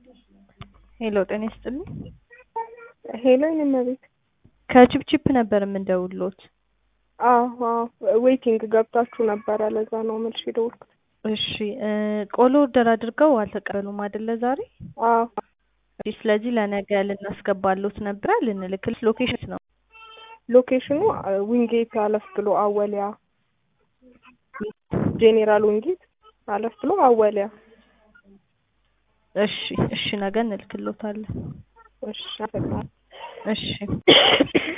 ሄሎ ጤና ይስጥልኝ። ሄሎ እመቤት። ከቺፕቺፕ ነበር የምንደውልዎት። አዎ አዎ፣ ዌይቲንግ ገብታችሁ ነበረ። ለዛ ነው መልሽ የደወልኩት። እሺ እ ቆሎ ኦርደር አድርገው አልተቀበሉም አይደለ ዛሬ? አዎ እሺ፣ ስለዚህ ለነገ ልናስገባሎት ነበረ ልንልክልሽ። ሎኬሽን ነው ሎኬሽኑ ዊንጌት አለፍ ብሎ አወሊያ፣ ጄኔራል ዊንጌት አለፍ ብሎ አወሊያ። እሺ እሺ፣ ነገ እንልክሎታለን። እሺ አመሰግናለሁ። እሺ